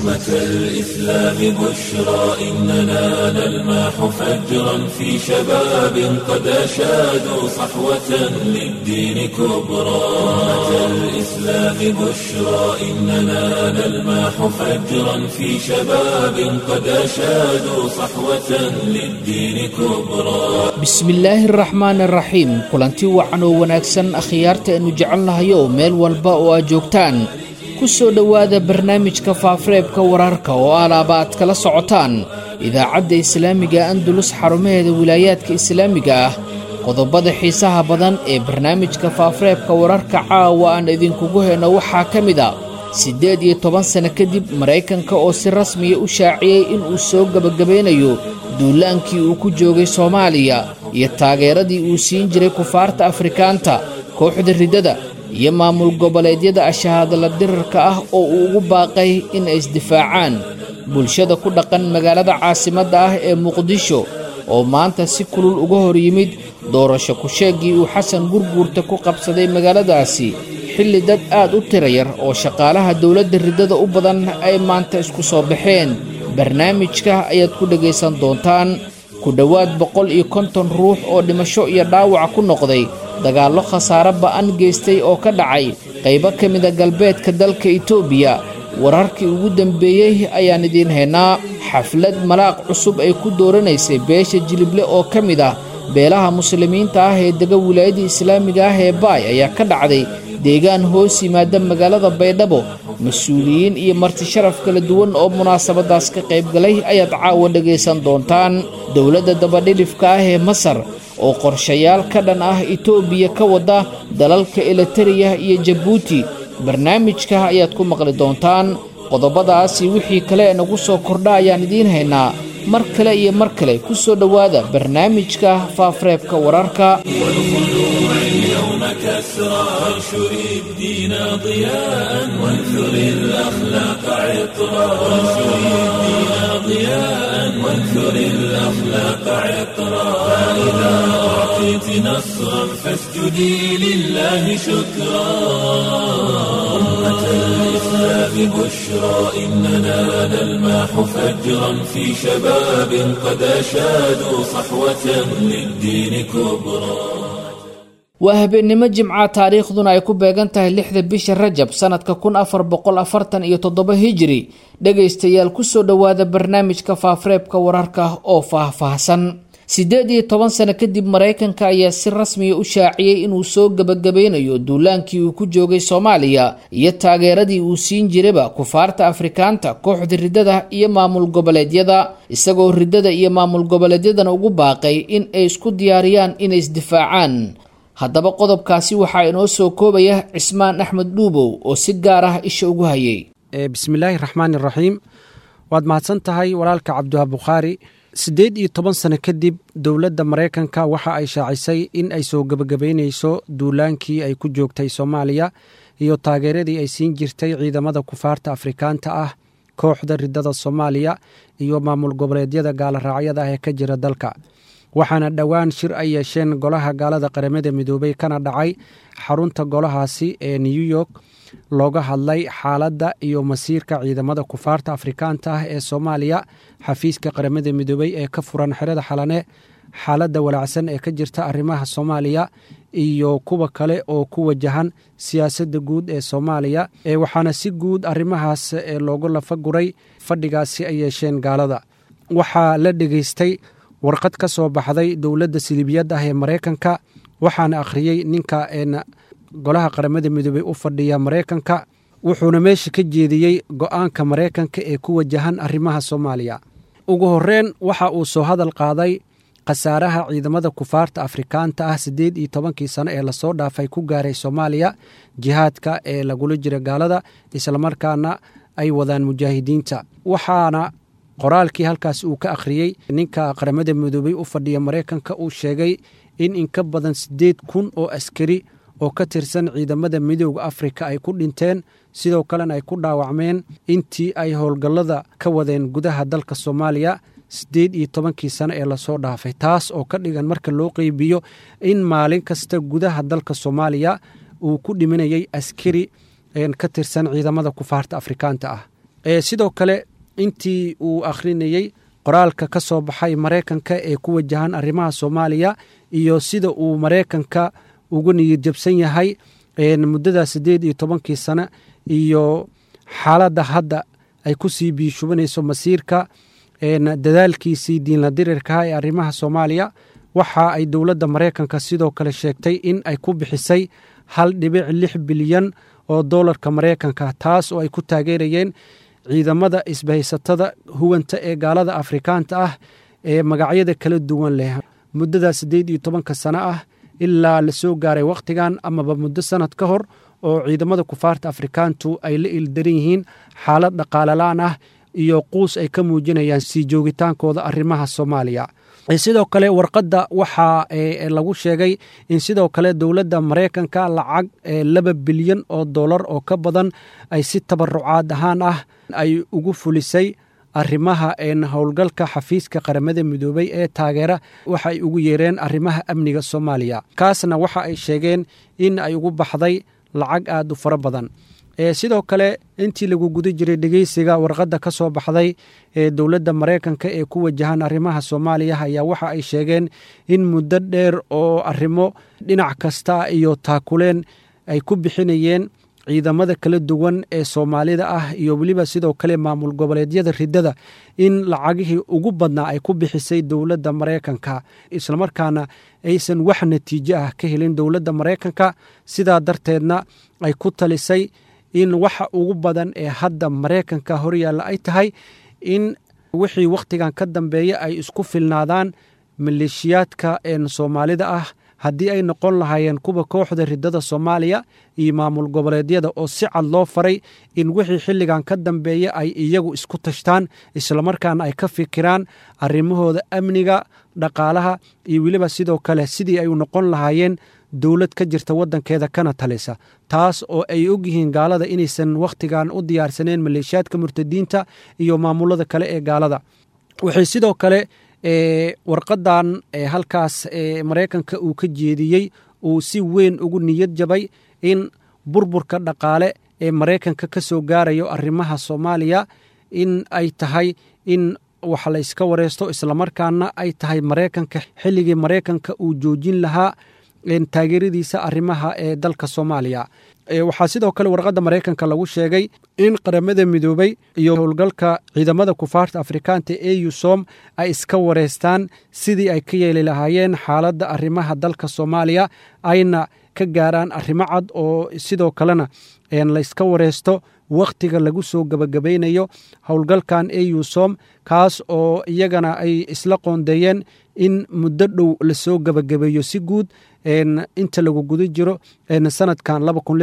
أمة الإسلام بشرى إننا نلمح فجرا في شباب قد أشادوا صحوة للدين كبرى أمة الإسلام بشرى إننا نلمح فجرا في شباب قد أشادوا صحوة للدين كبرى bismillaahi araxmaan araxiim kulanti wacan oo wanaagsan akhyaarta aynu jecelnahayo meel walba oo aad joogtaan ku soo dhowaada barnaamijka faafareebka wararka oo alaaba aad kala socotaan idaacadda islaamiga andulus xarumaheeda wilaayaadka islaamiga ah qodobada xiisaha badan ee barnaamijka faafareebka wararka caawa aan idinkugu heyno waxaa ka mid a siddeed iyo toban sano kadib maraykanka oo si rasmiya u shaaciyey inuu soo gebagabaynayo duulaankii uu ku joogay soomaaliya iyo taageeradii uu siin jiray kufaarta afrikaanta kooxda riddada iyo maamul goboleedyada ashahaadala dirarka ah oo uu ugu baaqay in ay isdifaacaan bulshada ku dhaqan magaalada caasimadda ah ee muqdisho oo maanta si kulul uga hor yimid doorasho ku-sheeggii uu xasan gurguurta ku qabsaday magaaladaasi xilli dad aad u tira yar oo shaqaalaha dowladda riddada u badan ay maanta isku soo baxeen barnaamijka ayaad ku dhegaysan doontaan ku dhowaad boqol iyo konton ruux oo dhimasho iyo dhaawac ku noqday dagaallo khasaare ba'an geystay oo ka dhacay qaybo ka mida galbeedka dalka itoobiya wararkii ugu dambeeyey ayaan idiin haynaa xaflad malaaq cusub ay ku dooranaysay beesha jilible oo ka mid ah beelaha muslimiinta ah ee dega wilaayadda islaamiga ah ee baay ayaa ka dhacday deegaan hoos yimaada magaalada baydhabo mas-uuliyiin iyo marti sharaf kala duwan oo munaasabadaas ka qaybgalay ayaad caawa dhegaysan doontaan dowladda dabadhilifka ah ee masar oo qorshayaal ka dhan ah itoobiya ka wada dalalka elitariya iyo jabuuti barnaamijka ayaad ku maqli doontaan qodobadaasi wixii kale nagu soo kordha ayaan idiin haynaa mar kale iyo mar kale ku soo dhowaada barnaamijka faafareebka wararka اليوم كسرى وانشر الدين ضياء وانثر الأخلاق عطرا وانشر الدين ضياء وانثر الأخلاق عطرا فإذا أعطيت نصرا فاسجدي لله شكرا أمة الإسلام بشرى إننا نلمح فجرا في شباب قد أشادوا صحوة للدين كبرى waa habeennimo jimca taariikhduna ay ku beegan tahay lixda bisha rajab sannadka kun afar boqol afartan iyo toddoba hijiri dhegaystayaal kusoo dhowaada barnaamijka faafareebka wararka oo faah-faahsan siddeed iyo toban sano kadib maraykanka ayaa si rasmiya u shaaciyey inuu soo gebagabaynayo duulaankii uu ku joogay soomaaliya iyo taageeradii uu siin jiraba kufaarta afrikaanta kooxda riddada iyo maamul goboleedyada isagoo riddada iyo maamul goboleedyadana ugu baaqay in ay isku diyaariyaan inay isdifaacaan haddaba qodobkaasi waxaa inoo soo koobaya cismaan axmed dhuubow oo si gaar ah isha ugu hayay bismillaahi raxmaan iraxiim waad mahadsan tahay walaalka cabdiwaa bukhaari siddeed iyo toban sano kadib dowladda maraykanka waxa ay shaacisay in ay soo gebagabaynayso duulaankii ay ku joogtay soomaaliya iyo taageeradii ay siin jirtay ciidamada kufaarta afrikaanta ah kooxda riddada soomaaliya iyo maamul goboleedyada gaaloraacyada ah ee ka jira dalka waxaana dhowaan shir ay yeesheen golaha gaalada qaramada midoobay kana dhacay xarunta golahaasi ee new york looga hadlay xaaladda iyo masiirka ciidamada kufaarta afrikaanta ah ee soomaaliya xafiiska qaramada midoobey ee ka furan xerada xalane xaaladda walaacsan ee ka jirta arrimaha soomaaliya iyo kuwa kale oo ku wajahan siyaasadda guud ee soomaaliya waxaana si guud arrimahaas loogu lafaguray fadhigaasi ay yeesheen gaalada waxaa la dhegeystay warqad ka soo baxday dowladda silibiyad ah ee maraykanka waxaana akhriyey ninka golaha qaramada midoobey u fadhiya maraykanka wuxuuna meesha ka jeediyey go-aanka maraykanka ee ku wajahan arrimaha soomaaliya ugu horreyn waxa uu soo hadal qaaday khasaaraha ciidamada kufaarta afrikaanta ah siddeed iyo tobankii sano ee lasoo dhaafay ku gaaray soomaaliya jihaadka ee lagula jira gaalada islamarkaana ay wadaan mujaahidiinta waxaana qoraalkii halkaas uu ka akhriyey ninka qaramada midoobey u fadhiya maraykanka uu sheegay in inka badan siddeed kun oo askari oo ka tirsan ciidamada midooda afrika ay ku dhinteen sidoo kalena ay ku dhaawacmeen intii ay howlgallada ka wadeen gudaha dalka soomaaliya siddeed iyo tobankii sano ee lasoo dhaafay taas oo ka dhigan marka loo qeybiyo in maalin kasta gudaha dalka soomaaliya uu ku dhimanayay askari ka tirsan ciidamada kufaarta afrikaanta ah sidoo kale intii uu akhrinayey qoraalka ka soo baxay maraykanka ee ku wajahan arrimaha soomaaliya iyo sida uu maraykanka ugu niyad jabsan yahay muddada siddeed iyo tobankii sano iyo xaaladda hadda ay ku sii biishubanayso masiirka dadaalkiisii diinla dirirkaha ee arrimaha soomaaliya waxa ay dowladda maraykanka sidoo kale sheegtay in ay ku bixisay hal dhibic lix bilyan oo doolarka maraykanka taas oo ay ku taageerayeen ciidamada isbahaysatada huwanta ee gaalada afrikaanta ah ee magacyada kala duwan leh muddada siddeed iyo tobanka sano ah ilaa la soo gaaray wakhtigan amaba muddo sanad ka hor oo ciidamada kufaarta afrikaantu ay la ildaran yihiin xaalad dhaqaalalaan ah iyo quus ay ka muujinayaan sii joogitaankooda arrimaha soomaaliya sidoo kale warqadda waxaa lagu sheegay in sidoo kale dowladda maraykanka lacag laba bilyan oo dollar oo ka badan ay si tabarucaad ahaan ah ay ugu fulisay arrimaha howlgalka xafiiska qaramada midoobay ee taageera waxa ay ugu yeereen arrimaha amniga soomaaliya kaasna waxa ay sheegeen in ay ugu baxday lacag aad u fara badan sidoo kale intii lagu guda jiray dhegeysiga warqadda ka soo baxday ee dowladda maraykanka ee ku wajahan arrimaha soomaaliya ayaa waxa ay sheegeen in muddo dheer oo arrimo dhinac kasta iyo taakuleen ay ku bixinayeen ciidamada kala duwan ee soomaalida ah iyo weliba sidoo kale maamul goboleedyada riddada in lacagihii ugu badnaa ay ku bixisay dowladda maraykanka islamarkaana aysan wax natiijo ah ka helin dowladda maraykanka sidaa darteedna ay ku talisay in waxa ugu badan ee hadda maraykanka horyaalla ay tahay in wixii wakhtigan ka dambeeya ay isku filnaadaan maleeshiyaadka soomaalida ah haddii ay noqon lahaayeen kuwa kooxda riddada soomaaliya iyo maamul goboleedyada oo si cad loo faray in wixii xilligan ka dambeeya ay iyagu isku tashtaan islamarkaana ay ka fikiraan arrimahooda amniga dhaqaalaha iyo weliba sidoo kale sidii ay noqon lahaayeen dowlad ka jirta waddankeeda kana talisa taas oo ay ogyihiin gaalada inaysan wakhtigan u diyaarsaneen maleeshiyaadka murtadiinta iyo maamulada kale ee gaalada waxay sidoo kale warqadan halkaas maraykanka uu ka jeediyey uu si weyn ugu niyad jabay in burburka dhaqaale ee maraykanka ka soo gaarayo arrimaha soomaaliya in ay tahay in wax la yska wareysto islamarkaana ay tahay maraykanka xilligii maraykanka uu joojin lahaa taageeradiisa arrimaha ee dalka soomaaliya waxaa sidoo kale warqadda maraykanka lagu sheegay in qaramada midoobay iyo howlgalka ciidamada kufaarta afrikaanta ee yusom ay iska wareystaan sidii ay ka yeeli lahaayeen xaaladda arrimaha dalka soomaaliya ayna ka gaaraan arrimo cad oo sidoo kalena layska wareysto wakhtiga lagu soo gabagabaynayo howlgalkan ee yusom kaas oo iyagana ay isla qoondeeyeen in muddo dhow lasoo gabagabeeyo si guud inta lagu guda jiro sanadkan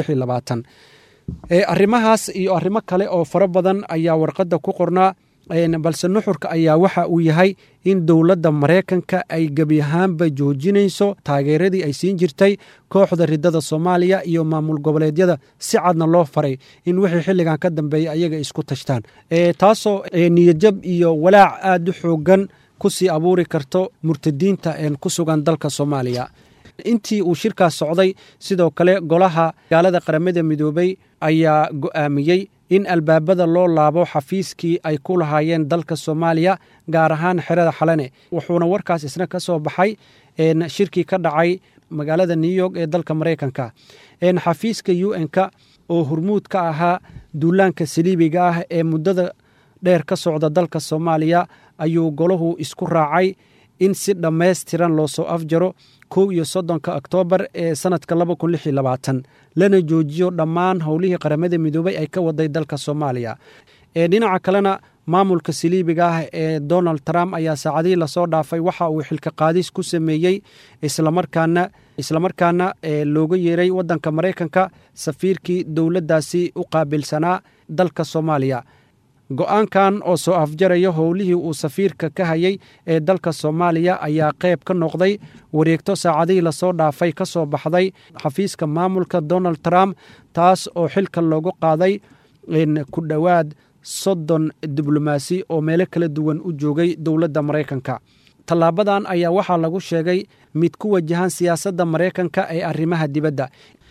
arrimahaas iyo arrimo kale oo fara badan ayaa warqadda ku qornaa balse nuxurka ayaa waxa uu yahay in dowladda maraykanka ay gebi ahaanba joojinayso taageeradii ay siin jirtay kooxda riddada soomaaliya iyo maamul goboleedyada si cadna loo faray in wixii xilligan ka dambeeya ayaga isku tashtaan taasoo niyadjab iyo walaac aad u xoogan ku sii abuuri karto murtadiinta ku sugan dalka soomaaliya intii uu shirkaas socday sidoo kale golaha gaalada qaramada midoobay ayaa go'aamiyey in albaabada loo laabo xafiiskii ay ku lahaayeen dalka soomaaliya gaar ahaan xerada xalane wuxuuna warkaas isna ka soo baxay shirkii ka dhacay magaalada new york ee dalka maraykanka xafiiska u n-ka oo hurmuud ka ahaa duulaanka saliibiga ah ee muddada dheer ka socda dalka soomaaliya ayuu golahu isku raacay in si dhammaystiran loo soo afjaro kow iyo soddonka oktoobar ee sanadka laba kun lix iyo labaatan lana joojiyo dhammaan howlihii qaramada midoobay ay ka waday dalka soomaaliya dhinaca kalena maamulka saliibiga ah ee donald trump ayaa saacadihii lasoo dhaafay waxa uu xilka qaadis ku sameeyey islamarkaana islamarkaana looga yeeray waddanka maraykanka safiirkii dowladdaasi u qaabilsanaa dalka soomaaliya go-aankan oo soo afjaraya howlihii uu safiirka ka hayay ee dalka soomaaliya ayaa qayb ka noqday wareegto saacadihii lasoo dhaafay ka soo baxday xafiiska maamulka donald trump taas oo xilka loogu qaaday ku dhowaad soddon diblomaasi oo meelo kala duwan u joogay dowladda maraykanka tallaabadan ayaa waxaa lagu sheegay mid ku wajahan siyaasadda maraykanka ee arrimaha dibadda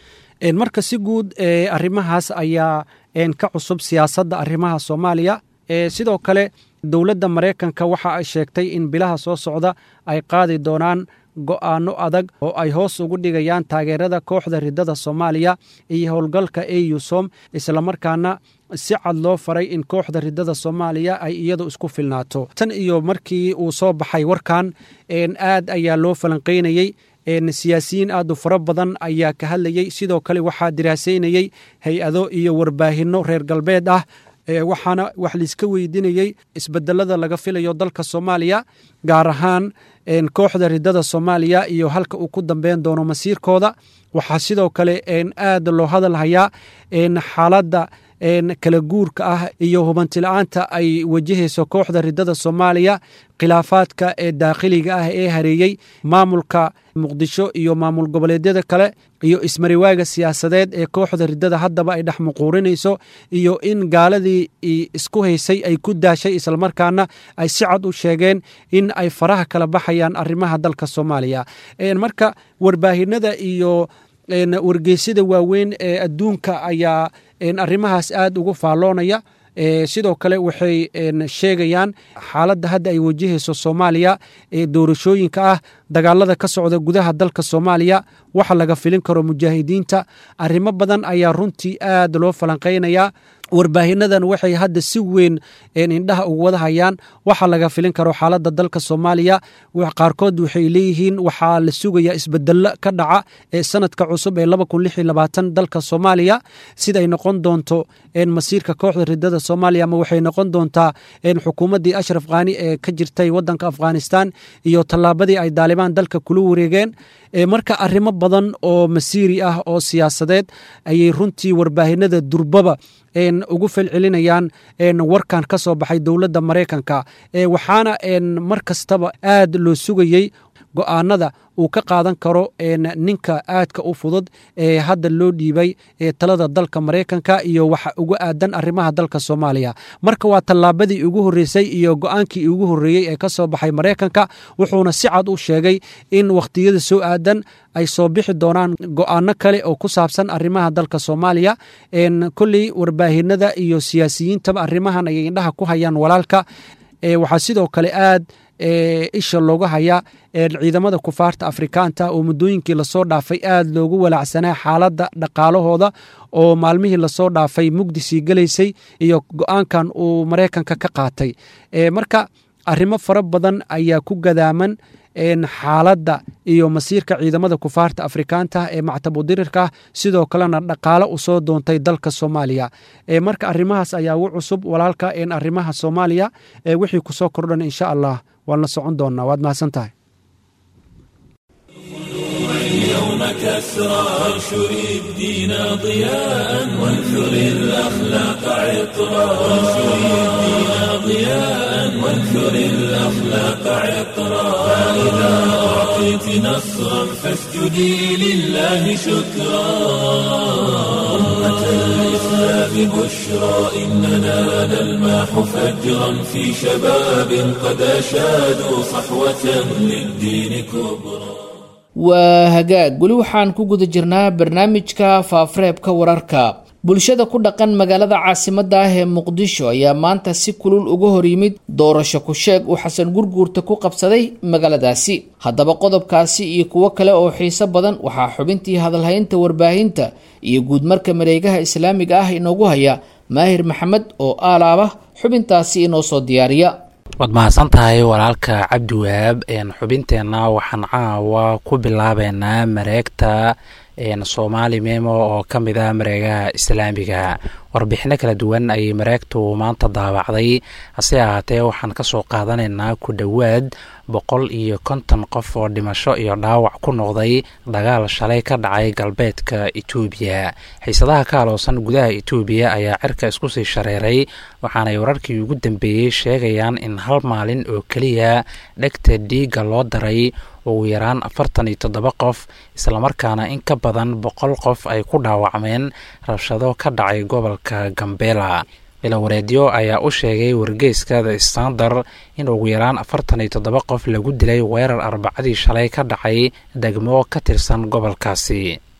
marka si guud arrimahaas ayaa ka cusub siyaasadda arrimaha soomaaliya sidoo kale dowladda maraykanka waxa ay sheegtay in bilaha soo socda ay qaadi doonaan go'aano adag oo ay hoos ugu dhigayaan taageerada kooxda ridada soomaaliya iyo howlgalka eusom islamarkaana si cad loo faray in kooxda ridada soomaaliya ay iyadu isku filnaato tan iyo markii uu soo baxay warkan aad ayaa loo falanqaynayey siyaasiyiin aad u fara badan ayaa ka hadlayey sidoo kale waxaa diraasaynayey hay-ado iyo warbaahinno reer galbeed ah waxaana wax laiska weydiinayey isbedelada laga filayo dalka soomaaliya gaar ahaan kooxda ridada soomaaliya iyo halka uu ku dambeyn doono masiirkooda waxaa sidoo kale aad loo hadalhayaa xaaladda kala guurka ah iyo hubantila'aanta ay wajahayso kooxda ridada soomaaliya khilaafaadka ee daakhiliga ah ee hareeyey maamulka muqdisho iyo maamul goboleedyada kale iyo ismariwaaga siyaasadeed ee kooxda ridada haddaba ay dhex muquurinayso iyo in gaaladii isku haysay ay ku daashay islamarkaana ay si cad u sheegeen in ay faraha kala baxayaan arrimaha dalka soomaaliya marka warbaahinada iyo wargeysyada waaweyn ee adduunka ayaa arrimahaas aad ugu faalloonaya sidoo kale waxay sheegayaan xaaladda hadda ay wajahayso soomaaliya ee doorashooyinka ah dagaalada ka socda gudaha dalka soomaaliya waxa laga filin karo mujaahidiinta arrimo badan ayaa runtii aad loo falanqaynayaa warbaahinadan waxay hadda si weyn indhaha ugu wada hayaan waxa laga filin karo xaaladda dalka soomaaliya qaarkood waxay leeyihiin waxaa la sugayaa isbedelo ka dhaca ee sanadka cusub ee dalka soomaaliya siday noqon doonto masiirka kooxda ridada soomaaliya ama waxay noqon doontaa xukuumaddii ashraf khani ee ka jirtay wadanka afghanistan iyo tallaabadii ay daalibaan dalka kula wareegeen marka arrimo badan oo masiiri ah oo siyaasadeed ayay runtii warbaahinada durbaba ugu felcelinayaan warkan ka soo baxay dowladda maraykanka waxaana mar kastaba aad loo sugayey go'aanada uu ka qaadan karo ninka aadka u fudud ee hadda loo dhiibay talada dalka maraykanka iyo waxa uga aadan arrimaha dalka soomaaliya marka waa tallaabadii ugu horreysay iyo go'aankii ugu horreeyey ee ka soo baxay maraykanka wuxuuna si cad u sheegay in wakhtiyada soo aadan ay soo bixi doonaan go'aano kale oo ku saabsan arrimaha dalka soomaaliya kolley warbaahinada iyo siyaasiyiintaba arrimahan ayay indhaha ku hayaan walaalka waxaa sidoo kale aad isha looga hayaa ciidamada kufaarta afrikaanta oo muddooyinkii lasoo dhaafay aad loogu walaacsanaa xaaladda dhaqaalahooda oo maalmihii lasoo dhaafay mugdisii gelaysay iyo go-aankan uu maraykanka ka qaatay marka arrimo fara badan ayaa ku gadaaman xaaladda iyo masiirka ciidamada kufaarta afrikaanta ee mactabudirirka sidoo kalena dhaqaalo u soo doontay dalka soomaaliya marka arrimahaas ayaa ugu cusub walaalka arrimaha soomaaliya wixii kusoo kordhan insha allah waan la socon doonaa waad mahadsan tahay اليوم كسرى وانشر الدين ضياء وانثر الأخلاق عطرا وانشر الدين ضياء وانثر الأخلاق عطرا فإذا أعطيت نصرا فاسجدي لله شكرا أمة الإسلام بشرى إننا نلماح فجرا في شباب قد أشادوا صحوة للدين كبرى waa hagaag weli waxaan ku guda jirnaa barnaamijka faafareebka wararka bulshada ku dhaqan magaalada caasimadda ah ee muqdisho ayaa maanta si kulul uga hor yimid doorasho ku-sheeg uu xasan gurguurta ku qabsaday magaaladaasi haddaba qodobkaasi iyo kuwo kale oo xiiso badan waxaa xubintii hadalhaynta warbaahinta iyo guudmarka mareegaha islaamiga ah inoogu haya maahir maxamed oo aalaaba xubintaasi inoo soo diyaariya waad mahadsan tahay walaalka cabdiwahaab xubinteenna waxaan caawa ku bilaabeynaa mareegta soomaali memo oo ka mid ah mareegaha islaamiga warbixino kala duwan ayay mareegtu maanta daabacday hase ahaatee waxaan kasoo qaadanaynaa ku dhowaad boqol iyo konton qof oo dhimasho iyo dhaawac ku noqday dagaal shalay ka dhacay galbeedka etoobiya xiisadaha ka aloosan gudaha etoobiya ayaa cirka isku sii shareeray waxaanay wararkii ugu dambeeyey sheegayaan in hal maalin oo keliya dhegta dhiigga loo daray ugu yaraan afartan iyo toddoba qof islamarkaana in ka badan boqol qof ay ku dhaawacmeen rabshado ka dhacay gobolka gambela ilawareedyo ayaa u sheegay wargeyska the standard in ugu yaraan afartan iyo toddoba qof lagu dilay weerar arbacadii shalay ka dhacay degmo ka tirsan gobolkaasi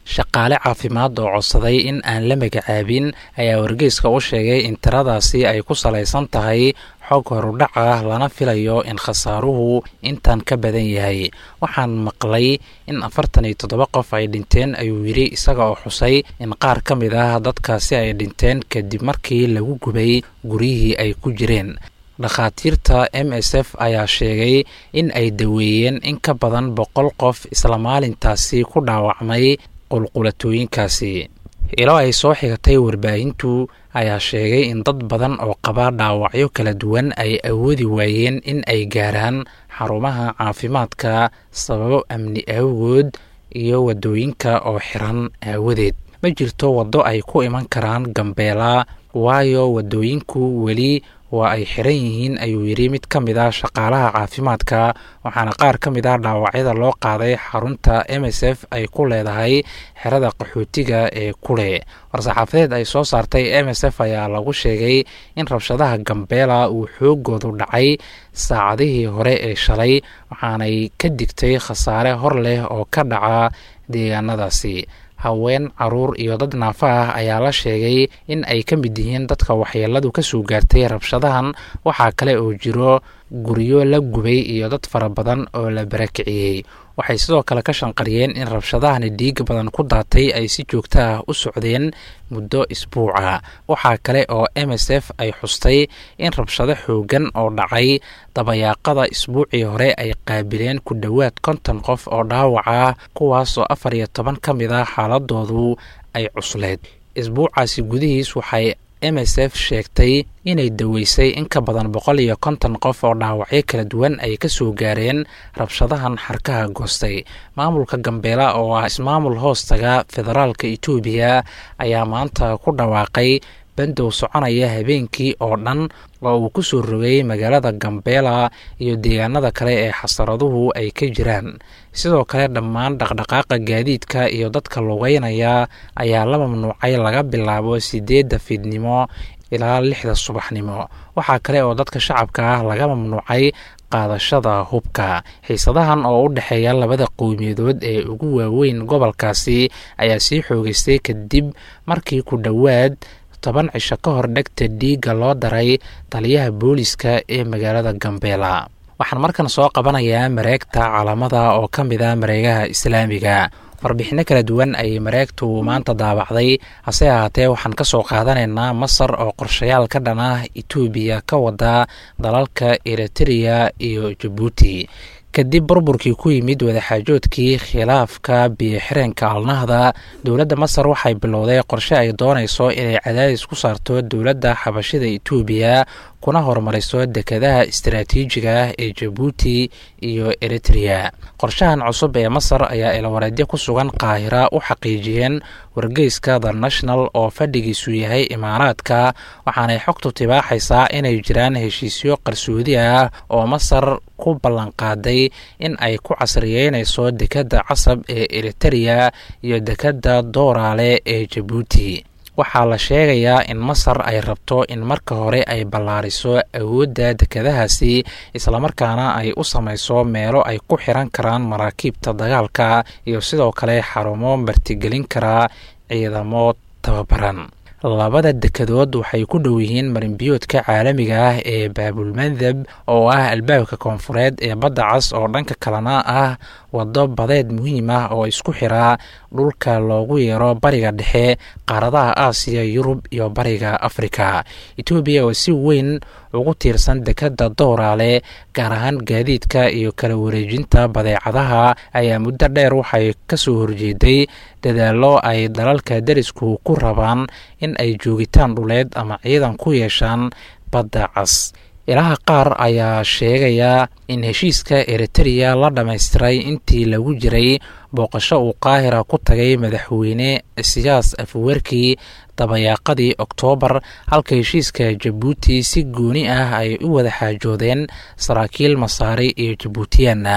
shaqaale caafimaad oo codsaday in aan la magacaabin ayaa wargeyska u sheegay in tiradaasi ay ku salaysan tahay xog horudhac ah lana filayo in khasaaruhu intan ka badan yahay waxaan maqlay in afartan iyo toddoba qof ay dhinteen ayuu yidhi isaga oo xusay in qaar ka mid ah dadkaasi ay dhinteen kadib markii lagu gubay guryihii ay ku jireen dhakhaatiirta m s f ayaa sheegay in ay daweeyeen in ka badan boqol qof isla maalintaasi ku dhaawacmay qulqulatooyinkaasi ilo ay soo xigatay warbaahintu ayaa sheegay in dad badan oo qaba dhaawacyo kala duwan ay awoodi waayeen in ay gaaraan xarumaha caafimaadka sababo amni aawood iyo waddooyinka oo xiran aawadeed ma jirto waddo ay ku iman karaan gambeela waayo waddooyinku weli waa ay xiran yihiin ayuu yidhi mid ka mid ah shaqaalaha caafimaadka waxaana qaar ka mid ah dhaawacyada loo qaaday xarunta m s f ay ku leedahay xerada qaxootiga ee kule war-saxaafadeed ay soo saartay m s f ayaa lagu sheegay in rabshadaha gambeela uu xoogoodu dhacay saacadihii hore ee shalay waxaanay ka digtay khasaare hor leh oo ka dhaca deegaanadaasi haween caruur iyo dad naafa ah ayaa la sheegay in ay ka mid yihiin dadka waxyeeladu ka soo gaartay rabshadahan waxaa kale oo jiro guryo la gubay iyo dad fara badan oo la barakiciyey waxay sidoo kale ka shanqariyeen in rabshadahani dhiig badan ku daatay ay si joogto ah u socdeen muddo isbuuca waxaa kale oo m s f ay xustay in rabshado xoogan oo dhacay dabayaaqada isbuucii hore ay qaabileen ku dhowaad konton qof oo dhaawac ah kuwaasoo afar iyo toban ka mid ah xaaladoodu ay cusleed isbuucaasi gudihiis waxay m s f sheegtay inay daweysay in ka badan boqol iyo konton qof oo dhaawacyo kala duwan ay ka soo gaareen rabshadahan xarkaha goostay maamulka gambeela oo ah ismaamul hoostaga federaalka etoobiya ayaa maanta ku dhawaaqay bandow soconaya habeenkii oo dhan oo uu ku soo rogay magaalada gambeela iyo deegaanada kale ee xasaraduhu ay ka jiraan sidoo kale dhammaan dhaqdhaqaaqa gaadiidka iyo dadka lugeynaya ayaa la mamnuucay laga bilaabo sideedda fiidnimo ilaa lixda subaxnimo waxaa kale oo dadka shacabka ah laga mamnuucay qaadashada hubka xiisadahan oo u dhexeeya labada qowmiyadood ee ugu waaweyn gobolkaasi ayaa sii xoogeystay kadib markii ku dhowaad toban cisho ka hor dhegta dhiigga loo daray taliyaha booliska ee magaalada gambeela waxaan markan soo qabanayaa mareegta caalamada oo ka mid ah mareegaha islaamiga warbixinno kala duwan ayay mareegtu maanta daabacday hase ahaatee waxaan ka soo qaadanaynaa masar oo qorshayaal ka dhan ah etoobiya ka wada dalalka eritreya iyo jabuuti kadib burburkii ku yimid wadaxaajoodkii khilaafka biyo-xireenka alnahda dowladda masar waxay bilowday qorshe ay doonayso inay cadaadis ku saarto dowladda xabashida etoobiya kuna horumariso dekedaha istaraatiijiga ah ee jabuuti iyo eritreya qorshahan cusub ee masar ayaa ilawareedyo ku sugan qaahira u xaqiijiyeen wargeyska the national oo fadhigiisu yahay imaaraadka waxaanay xogtu tibaaxaysaa inay jiraan heshiisyo qarsoodi ah oo masar ku ballanqaaday in ay ku casriyeynayso dekedda casab ee eritreya iyo dekedda dooraale ee jabuuti waxaa la sheegayaa in masar ay rabto in marka hore ay ballaariso awoodda dekedahaasi islamarkaana ay u samayso meelo ay ku xiran karaan maraakiibta dagaalka iyo sidoo kale xarumo martigelin karaa ciidamo tababaran labada dekedood waxay ku dhow yihiin marinbiyoodka caalamiga ah ee baabulmandab oo ah albaabka koonfureed ee badda cas oo dhanka kalena ah waddo badeed muhiim ah oo isku xiraa dhulka loogu yeero bariga dhexe qaaradaha aasiya yurub iyo bariga afrika etoobiya oo si weyn ugu tiirsan dekedda dooraale gaar ahaan gaadiidka iyo kala wareejinta badeecadaha ayaa muddo dheer waxay ka soo horjeeday dadaallo ay dalalka derisku ku rabaan in ay joogitaan dhuleed ama ciidan ku yeeshaan badda cas ilaha qaar ayaa sheegaya in heshiiska eritreya la dhammaystiray intii lagu jiray booqasho uu qaahira ku tagay madaxweyne siyaas afwerkii dabayaaqadii oktoobar halka heshiiska jabuuti si gooni ah ay u wada xaajoodeen saraakiil masaari iyo jabuutiyaan ah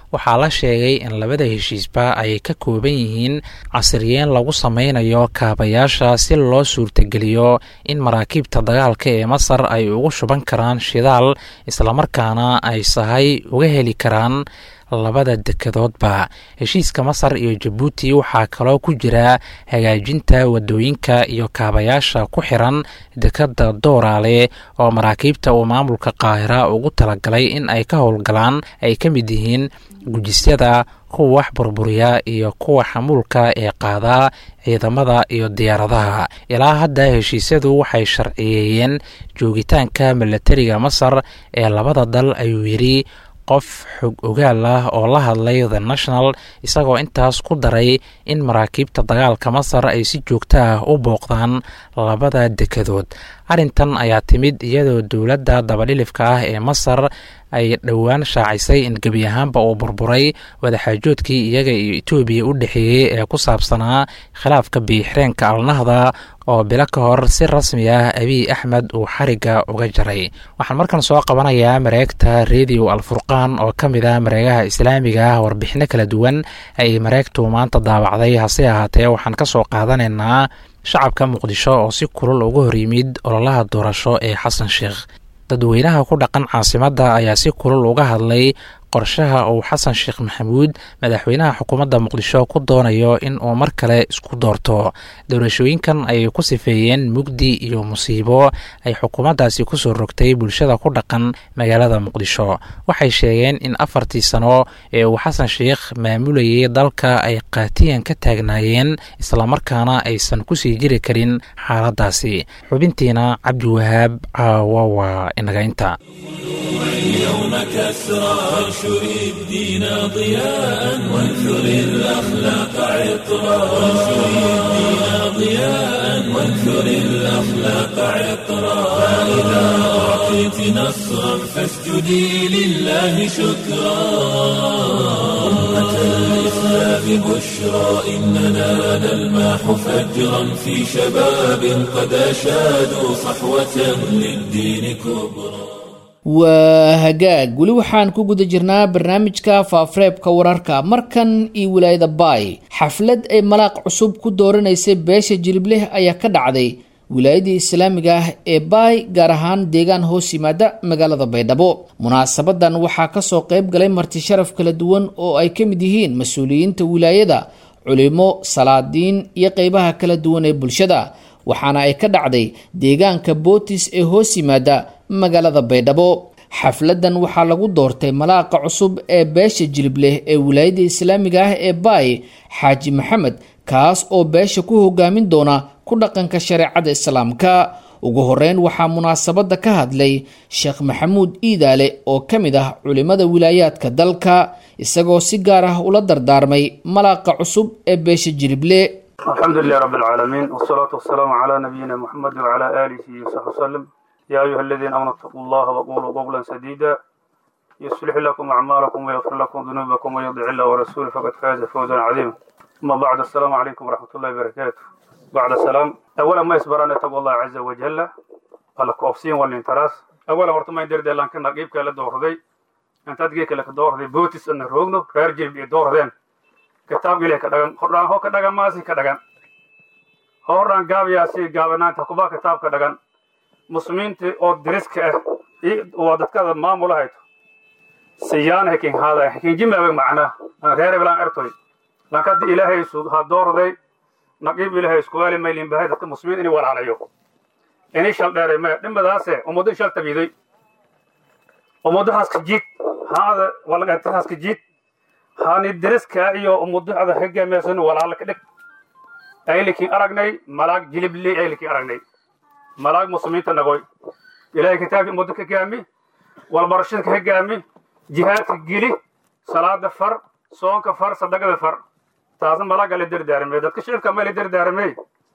waxaa la sheegay in labada heshiisba ay ka kooban yihiin casriyeen lagu sameynayo kaabayaasha si loo suurtageliyo in maraakiibta dagaalka ee masar ay ugu shuban karaan shidaal islamarkaana ay sahay uga heli karaan labada dekedoodba heshiiska masar iyo jabuuti waxaa kaloo ku jira hagaajinta wadooyinka iyo kaabayaasha ku xiran dekadda dooraale oo maraakiibta uu maamulka qaahira ugu talagalay in ay ka howlgalaan ay ka mid yihiin gujisyada kuwa wax burburiya iyo kuwa xamuulka ee qaadaa ciidamada iyo diyaaradaha ilaa hadda heshiisyadu waxay sharciyeeyeen joogitaanka milatariga masar ee labada dal ayuu yidhi qof xog ogaal ah oo la hadlay the national isagoo intaas ku daray in maraakiibta dagaalka masar ay si joogto ah u booqdaan labada dekedood arrintan ayaa timid iyadoo dowladda dabadhilifka ah ee masar ay dhowaan shaacisay in gebi ahaanba uu burburay wadaxaajoodkii iyaga iyo etoobiya u dhexeeyey ee ku saabsanaa khilaafka biixreenka alnahda oo bilo ka hor si rasmi ah abiy axmed uu xarigga uga jaray waxaan markan soo qabanayaa mareegta radio alfurqaan oo ka mid ah mareegaha islaamiga ah warbixino kala duwan ay mareegtu maanta daawacday hase ahaatee waxaan ka soo qaadanaynaa shacabka muqdisho oo si kulul uga hor yimid ololaha doorasho ee xasan sheekh dadweynaha ku dhaqan caasimadda ayaa si kulul uga hadlay qorshaha uu xasan sheekh maxamuud madaxweynaha xukuumadda muqdisho ku doonayo in uu mar kale isku doorto doorashooyinkan ayay ku sifeeyeen mugdi iyo musiibo ay xukuumaddaasi kusoo rogtay bulshada ku dhaqan magaalada muqdisho waxay sheegeen in afartii sano ee uu xasan sheekh maamulayay dalka ay qaatiyan ka taagnaayeen islamarkaana aysan kusii jiri karin xaaladdaasi xubintiina cabdiwahaab caawa waa inaga inta اليوم كسرى وانشر الدين ضياء وانثر الأخلاق عطرا وانشر الدين ضياء وانثر الأخلاق عطرا فإذا أعطيت نصرا فاسجدي لله شكرا أمة الإسلام بشرى إننا نلماح فجرا في شباب قد أشادوا صحوة للدين كبرى waa hagaag weli waxaan ku guda jirnaa barnaamijka faafareebka wararka markan iyo wilaayada baay xaflad ay malaaq cusub ku dooranaysay beesha jilibleh ayaa ka dhacday wilaayadii islaamiga ah ee baay gaar ahaan deegaan hoos yimaada magaalada baydhabo munaasabadan waxaa kasoo qeyb galay marti sharaf kala duwan oo ay ka mid yihiin mas-uuliyiinta wilaayada culimo salaadiin iyo qeybaha kala duwan ee bulshada waxaana ay ka dhacday deegaanka bootis ee hoos yimaada magaalada baydhabo xafladan waxaa lagu doortay malaaqa cusub ee beesha jilibleh ee wilaayada islaamiga ah ee baay xaaji maxamed kaas oo beesha ku hogaamin doona ku dhaqanka shareecada islaamka ugu horeyn waxaa munaasabada ka hadlay sheekh maxamuud iidaale oo ka mid ah culimada wilaayaadka dalka isagoo si gaar ah ula dardaarmay malaaqa cusub ee beesha jilible الحمد لله رب العالمين والصلاة والسلام على نبينا محمد وعلى آله وصحبه وسلم يا أيها الذين آمنوا اتقوا الله وقولوا قولا سديدا يصلح لكم أعمالكم ويغفر لكم ذنوبكم ويطع الله ورسوله فقد فاز فوزا عظيما أما بعد السلام عليكم ورحمة الله وبركاته بعد السلام أولا ما يصبرنا تقوى الله عز وجل على كوفسين والانتراس أولا ورتما يدير دي لانكن نقيبك لدور دي أنت تجيك لك دور دي بوتس أن روغنو رارجل بي دور دين kitaabka ilahi ka dhagan hordhaan ho ka dhagan maasi ka dhagan hordhaan gaabayaasi gaabanaanta kuba kitaab ka dhagan muslimiinta oo diriska ah waa dadkada maamula hayto siyaan hekin haada hekin jimabag macna aan reere bilaan ertoy lankadi ilaahay su ha doorday naqiib ilaahay iskuwaali maylin bahay dadka muslimiin inay walaalayo inay shal dheeray maya dhimbadaase ummaddo shal tabiiday ummaddahaas ka jiid haada walagaatahaas ka jiid hani deriska iyo umuducda hogaamaysan walaala ka dhig aylikiin aragnay malaag jilibley aylikiin aragnay malaag muslimiinta nagoy ilaahay kitaabkii ummadda ka gaami walbarashada ka gaami jihaadka geli salaada far soonka far sadaqada far taasna malaaga la dardaaramay dadka shicibka ma la dardaaramay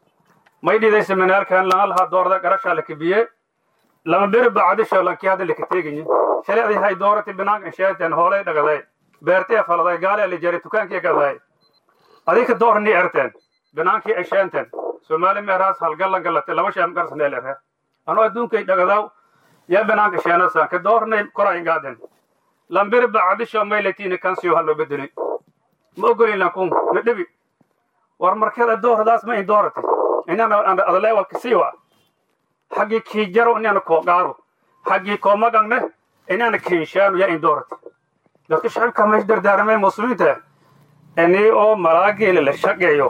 may dhidaysa manaalkan lana lahaa doorda garashaa la kabiye lama beri bacdisho lankii hadda laka teegayi shareecdii hay doorati binaanka insheeteen hoolay dhagaday beertee faladay gaalee la jaray dukaankii gadaay adinka doorni erteen binaankii ay sheenteen soomaali meeraas halgallan galate laba sheem garsaneel erhe anu adduunkay dhagadaw yaa binaanka sheenasan ka doornay koray gaaden lambir bacdisho maylatiina kansiyo haloo bedelay ma ogolin lankun na dhebi war markada dooradaas ma in doorati inana adaleewalka siiwa xaggii kiijaro inana koo qaado xaggii koo magangne inana kiinshaanu ya in doorati dadka shacibka meesha dardaaramay muslimiinta ini oo malaageela la shaqeeyo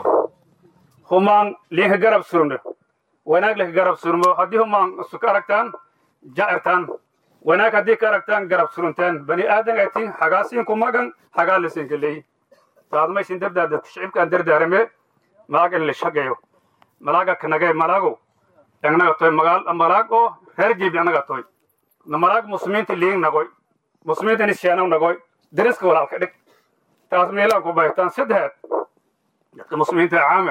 humaan liinka garab surno wanaag laka garab surmo haddii humaan suka aragtaan ja'irtaan wanaag haddii ka aragtaan garab suruntaan bani aadan atiin hagaasiinku magan hagaa lasinka leeyi taadmaysin dardaar dadka shicibkaan dardaarame malaagan la shaqeeyo malaaga kanagay malaago engnaga toy magaal malaag oo reer jibi anaga toy malaag muslimiinta liing nagoy muslimiinta nisheanaw nagoy dariska walaalka dhig taas meelaan ku baytaan saddexaad dadka muslimiinta caame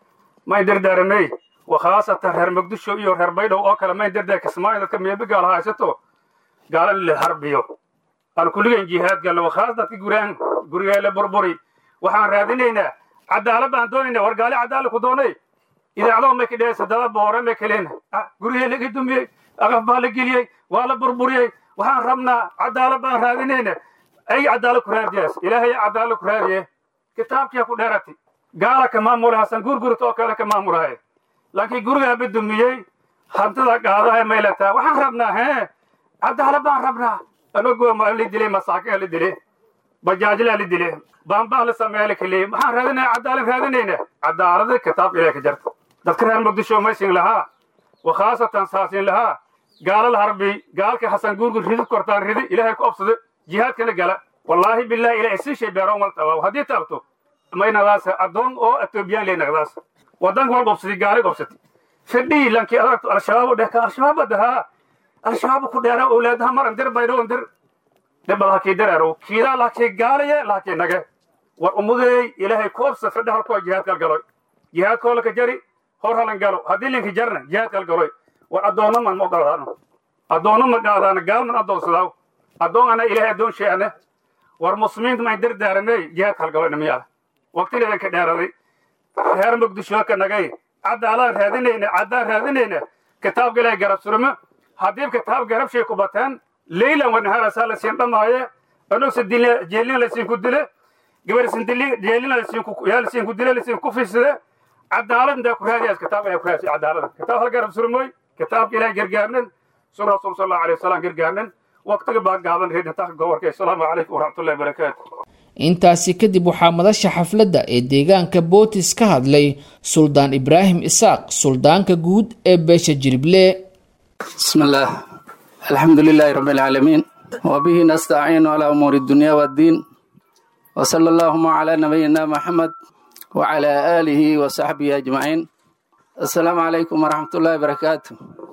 may dardaaramey wakhaasatan reer muqdisho iyo reer baydhow oo kale may dardaar kismaayo dadka meebi gaal haysato gaalan la harbiyo aan kulligan jihaad galno wakhaas dadka guraan gurigeele burburi waxaan raadinaynaa cadaalad baan doonaynaa war gaali cadaala ku doonay idaacado may ka dhehaysa dada boore may kaleen gurigee laga dumiyey aqaf baa la geliyey waa la burburiyey waxaan rabnaa cadaalad baan raadinayna ay cadaalad ku raadiyaas ilaahay cadaalad ku raadiye kitaabkiya ku dheerati gaala ka maamula hasan gurgurta oo kale ka maamulahay laakiin gurigaaba dumiyey hantida qaadahay may letaa waxaan rabnaa hee cadaalad baan rabnaa anagoo la dilay masaakin la dilay bajaajlaa la dilay baanbaan la sameeya la keliyey waxaan raadinaya cadaalad raadinayna cadaalada kitaabka ilahay ka jarta dadka reer muqdisho maysin lahaa wakhaasatan saasin lahaa gaala la harbi gaalka hasan gurgur ridi kortaan ridi ilaahay ku obsada jihaadkana gala wallaahi billahi ilahay sii shay beero mal tabaa haddii taabto maynadaas addoon oo etoobiyaan ley nagdaas wadanka wal gobsadi gaali gobsati fidhii lankii adagto al-shabaab dheh ka al-shabaab adahaa al-shabaab ku dheera owlaadaha maran dir baydho dir dhibad hakii dareero kiidaa laakii gaalaye laakii nage war ummadeey ilaahay ku obsa fidha halkoo jihaadkal galoy jihaadkoo laka jari hor halan galo haddii linki jarna jihaadkal galoy war addoonno man ma qaadaano addoonno ma qaadaano gaal man addoonsadaaw addoon ana ilaahay addoon sheeane war muslimiinta mayn dardaaramey jihaadkal galoy namiyaa waqtileedan ka dheeraday reer muqdisho ka nagay cadaalaan raadinayna caddaan raadinayna kitaabka ilaahay garab surmo haddii kitaab garab shay ku bataan leylan wanaharasaa la siin dhamaaye anugsa jeelina la siin ku dile gabarsin jeelina la siin ku dile la siin ku fiside cadaalad intaa ku raadiyaas kitaab ayaa ku raadisay cadaalada kitaab hal garab surmoy kitaabka ilaahay gargaarnan sun rasuul sal allahu alayhi wasalam gargaarnan waqtiga baa gaaban reedintaaka gobolka assalaamu calaykum waraxmatullahi wabarakaatu intaasi kadib waxaa madasha xafladda ee deegaanka bootis ka hadlay suldaan ibraahim isaaq suldaanka guud ee beesha jirible بسم الله الحمد لله رب العالمين وبه نستعين على أمور الدنيا والدين وصلى اللهم على نبينا محمد وعلى آله وصحبه أجمعين السلام عليكم ورحمة الله وبركاته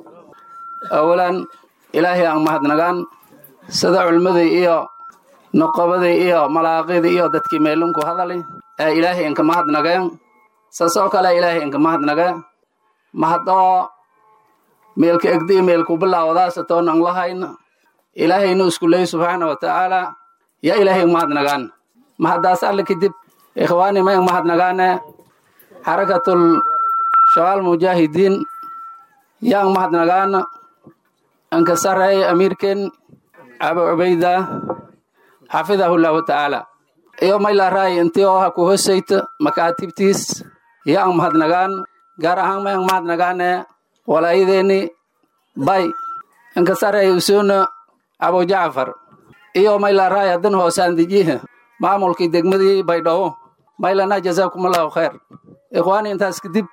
أولا إلهي أن مهد نغان سدع المذي إيو نقبذي إيو ملاقيذي إيو دتكي ميلونكو هذالي إلهي إنك مهد نغان سسوك لا إلهي إنك مهد نغان مهدو meelka egdi meelku bilaawadaasa toonan lahayna ilaahaynu isku leey subxaana wa tacaala yaa ilaahay mahadnagaan mahadaas alle kadib ikhwaani mayn mahadnagaane xarakatul shabaal mujaahidiin yaan mahadnagaana anka sareey amiirken abu cubayda xafidahu llahu tacaala iyo maylaaraay intii oo ha ku hosayta makaatibtiis yaan mahadnagaan gaar ahaan mayn mahadnagaane walaayadeeni bay inkasarey usuna abu jacfar iyo maylaaraay hadan hoosaandijiha maamulkii degmadii baydhabo maylana jazaakumullahu khayr ikhwaani intaas kadib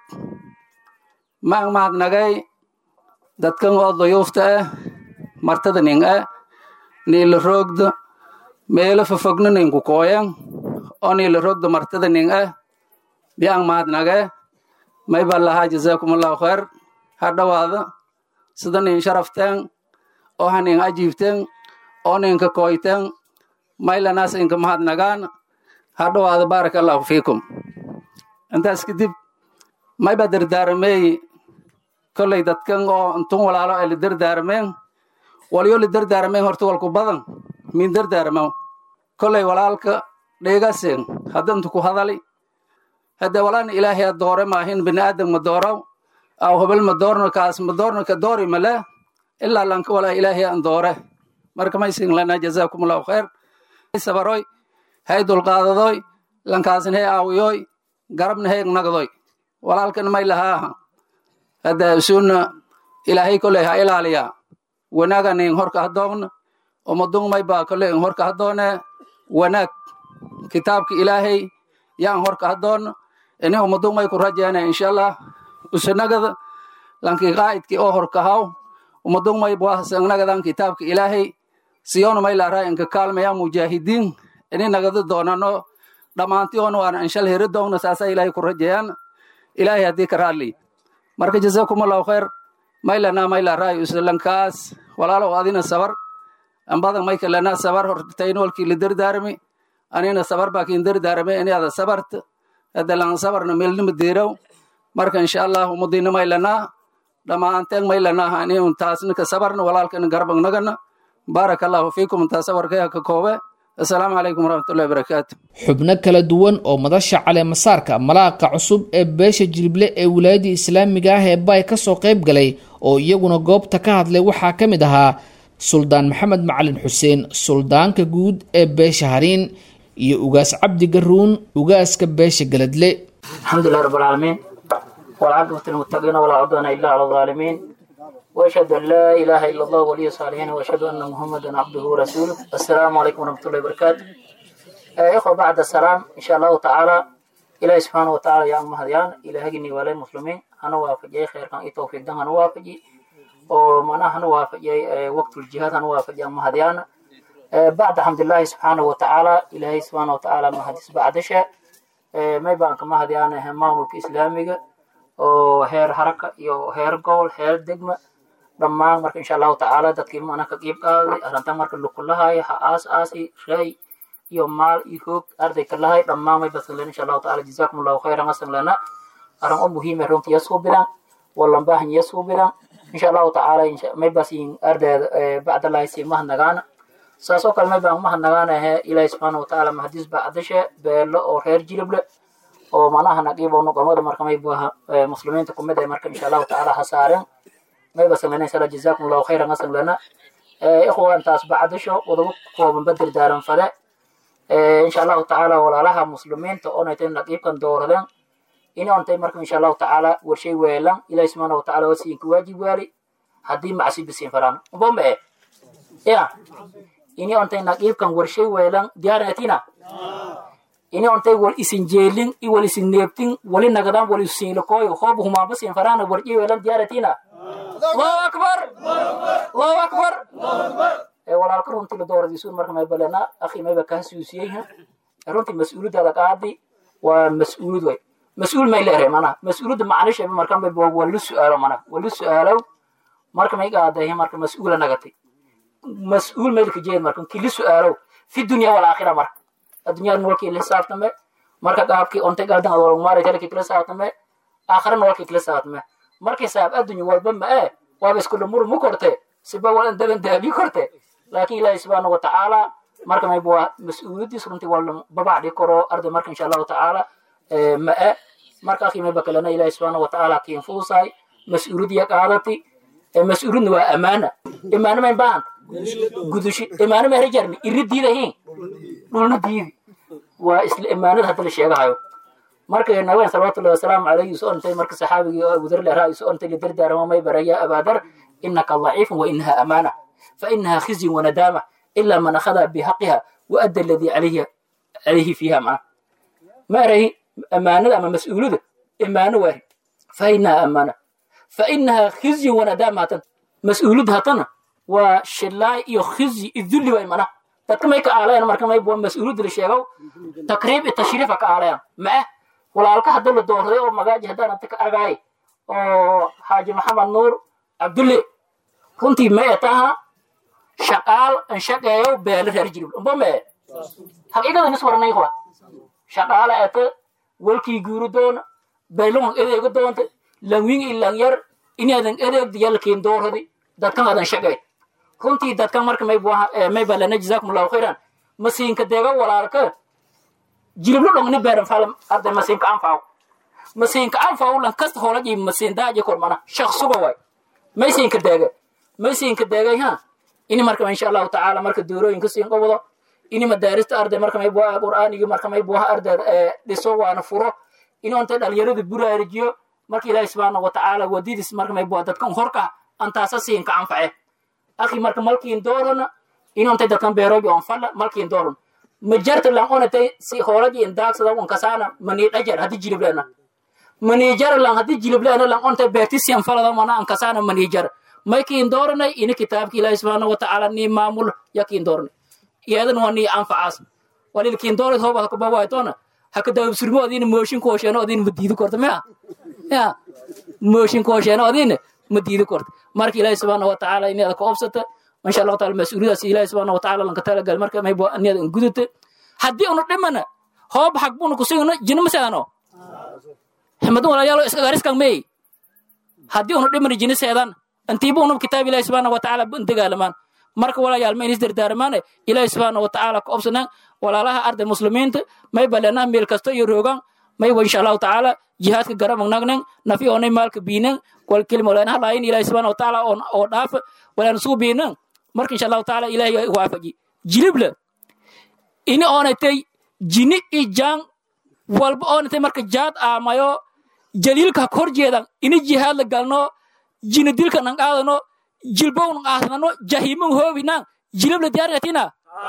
maan mahadnagay dadkan oo duyuufta ah martada nin ah niila roogda meelo fofogna ninku kooyan oo niila roogda martada nin ah biyaan mahadnage may baan lahaa jazaakumullahu khayr ha dhowaada sida nin sharafteen oo ha nin ajiibteen oo ninka kooyteen maylanaas inka mahadnagaan ha dhowaada baaraka allahu fiikum intaas kadib mayba dardaaramey kolley dadkan oo intun walaalo ay la dardaarameen walyo la dardaarameen horta walku badan min dardaaramo kolley walaalka dheegasen haddantu ku hadali hadde walaana ilaahay a doore maahin bini'aadam ma doorow aw hobel ma doorno kaas ma doorno ka doori male ilaa lanka walaa ilaahay an doore marka maysin lana jazaakum allahu khayr sabaroy hay dulqaadadoy lankaasna hay aawiyoy garabna hay nagdoy walaalkan may lahaaha hadda suuna ilaahay koley ha ilaaliya wanaagan in horka hadoogna umadung may baa koley in horka hadoone wanaag kitaabka ilaahay yaan horka hadoona ini umadung may ku rajeena insha allah usanagada lanki qaa'idki oo horkahaw umadung may buahasanagadan kitaabka ilaahay siyona may laaraa inka kaalmaya mujaahidiin ini nagada doonano dhammaantiyoona waana inshal heri doogna saasa ilaahay ku rajeeyaan ilaahay haddii ka raadli marka jazakum allahu khayr maylana maylaraayo islankaas walaalow adina sabar ambadan maykalana sabar hortaynolkii la dardaarami anina sabar baakin dardaarame iniada sabarta hadalan sabarna melnima deeraw marka insha allah umadina maylana dhammaanteen maylana ani taasnika sabarna walaalkana garbagnagana baaraka allahu fiikum intaa sabarkaya ka koobe assalaamu calaykum waraxmatullahi barakaatu xubno kala duwan oo madasha caleemasaarka malaaqa cusub ee beesha jilible ee wilaayadda islaamiga ah ee baay ka soo qayb galay oo iyaguna goobta ka hadlay waxaa ka mid ahaa suldaan maxamed macalin xuseen suldaanka guud ee beesha hariin iyo ugaas cabdi garuun ugaaska beesha galadle alxamdulilah rab alcaalamiin walcaqibatu lmuttaqiina walaa cudwana ila cala alظaalimiin واشهد ان لا اله الا الله ولي الصالحين واشهد ان محمدا عبده ورسوله السلام عليكم ورحمه الله وبركاته آه اخوه بعد السلام ان شاء الله تعالى الهي سبحانه وتعالى يا ام هديان الهي ولا المسلمين انا وافجي خير كان توفيق دان انا وافجي ومعناها انا وافجي وقت الجهاد انا وافجي ام هديان آه بعد الحمد لله سبحانه وتعالى الهي سبحانه وتعالى ما حدث بعد شيء آه ما يبان كما هديان همام الاسلامي oo heer haraka iyo heer gobol heer degma dhammaan marka insha allahu tacaala dadkii mana ka qiib qaaday arrintan marka lukulahay ha aas aasi shay iyo maal iyo hoog arday kalahay dhammaan may basanlen insha allahu tacaala jazaakum allahu khayran asan lana arrin o muhiime runti yasuu bilan wallan baahan yasuu bilan insha allahu tacaala may basin ardayda bacdalahi si mahanagaana saas oo kale may baan mahanagaana he ilaahi subxaana watacaala mahadis bacdashe beelo oo reer jilible oo manaha naqiib oo nuqamada marka may buaha muslimiinta kumid ay marka insha allahu tacaala ha saaren may basan lana insha allah jazaakum allahu khayran asan lana ikhwan taas bacdasho wadaba kooban badir daaran fade insha allahu tacaala walaalaha muslimiinta oonaytay naqiibkan dooradeen inontay marka insha allahu tacaala warshay weelan ilahi subxaana watacaala wasiinka waajib waali haddii macsi bisiin faraan bombe ya ini ontay naqiibkan warshay weelan diyaarinatina ini ontay wal isin jeelin i wal isin neebtin wali nagadan wal isiinlakoyo hoob humaanba siin faraana warji weelan diyaaratina allahu akbar allahu akbar walaalka runtii la dooradiisuun marka may balena akhi mayba kaa siusiyeyha runtii mas-uuliyadaada qaadi waa mas-uulid way mas-uul may leere mana mas-uuliyadda macnishaba marka may waa lu su-aalo mana waa lu su-aalow marka may qaadahe marka mas-uula nagatay mas-uul maylka jeed marka kili su-aalow fi dunya walaakhira marka addunyada nololkii la xisaabtame marka qaabkii ontay galdan adolmaara jalkii kala saabtame aakhira nololkii kala saabtame markii saab addunya walba ma ee waaba isku dhamur mu korte siba walan daban daabi korte laakiin ilaahi subxaana wa tacaala marka mayba waa mas-uuliyadiis runtii waa babacdhi karo arday marka insha allahu tacaala ma e marka akhi mayba kalena ilaahi subxaana wa tacaala kiin fuusaay mas-uuliyadiya qaadati mas-uuliyadna waa amaana imaano mayn baahanta gudushi imaano ma herajarni iri diidahiin dhulna diidi waa isla imaanada hadda la sheegahayo marka nabeen salawatullahi wasalaamu calayhi soo ontay marka saxaabigii oo abudar leraa soo ontay lidardaarama may baraya abaadar inaka daciifun wa inaha amaana fa inaha khizyun wanadaama ilaa man akhada bihaqiha wa adda aladii calayhi calayhi fiiha maa ma erahi amaanada ama mas-uulada imaano waari fa inaha amaana fa inaha khizyun wanadaama hatan mas-uulada hatana waa shilaay iyo khizyi idulli way mana dadka may ka aalayaan marka may mas-uuliyadda la sheego takriib iyo tashriifa ka aalayaan maa walaalka hadda la doorday oo magaaji haddaan anta ka argaay oo xaaji maxamed nuur cabdulle runtii mae taha shaqaal an shaqeeyo beelo reer jirib umba mee haqiiqada nis waranay kuwa shaqaala ete walkii guuri doona beelon edeega doonta langwing i langyar inaadan edeegda yalkiin dooradi dadkan adan shaqeey runtii dadkan marka may balana jazakum allahu khayran masiinka deega walaalka jiriblo dhongni beeran falam arday masiinka anfaaw masiinka anfaaw lan kasta hoolaji masiin daaji kormana shaqsuga way maysiinka deega maysiinka deegay ha ini marka insha allahu tacaala marka doorooyinka siin qabado ini madaarista arday marka may buha qur'aanigi marka may buha arday dhiso waana furo ini onta dhalinyarada buraarijiyo marka ilaahi subxaana watacaala wadidis marka may buha dadkan horka antaasa siin ka anface akhi marka malkiin doorona ini onta dadkan beeroji on falla malkiin dooron majarta lan onatay si hoolaji in daagsada on kasaana manii dhajar haddi jiliblena manijar lan haddi jiliblena lan onta beerti siyan falada mana an kasaana manijar maykiin dooranay ini kitaabki ilaahi subxaana watacaala nii maamul yakiin dooranay iyadan waa nii anfacaas walilkiin doorid hooba hakubawaytona haka dawabsurmo odin mooshin koosheeno odin ma diidi korta mea ya mooshin koosheeno odin ma diidi korta marka ilaahi subxaana watacaala inaada ka obsata insha allahu taala mas-uuliyadaas ilaahi subxaana watacaala lanka talagal marka maybo aniada in gudata haddii unu dhimana hoob xag buna kusugno jina maseedano ximadu walayaalo iskagariskan mey haddii unu dhimana jina seedan intiiba unub kitaab ilaahi subxaana watacaala ban dagaalamaan marka walayaal ma inis dardaarmaane ilaahi subxaana watacaala ka obsanaan walaalaha arday muslimiinta may balenaa meel kasta iyo roogan mayba insha allahu tacaala jihaadka garamag nagnan nafi onay maalka biinan wal kelima walaan halaayin ilaahi subxaana watacaala oo dhaafa walaan suu biinan marka insha allahu tacaala ilaahi waafaji jilibla ini oonatay jini i jaan walba oonatay marka jaad aamayo jaliilka kor jeedan ini jihaad la galno jini dilka nan qaadano jilbow nan qaadano jahiman hoobinan jilibla diyaarinatina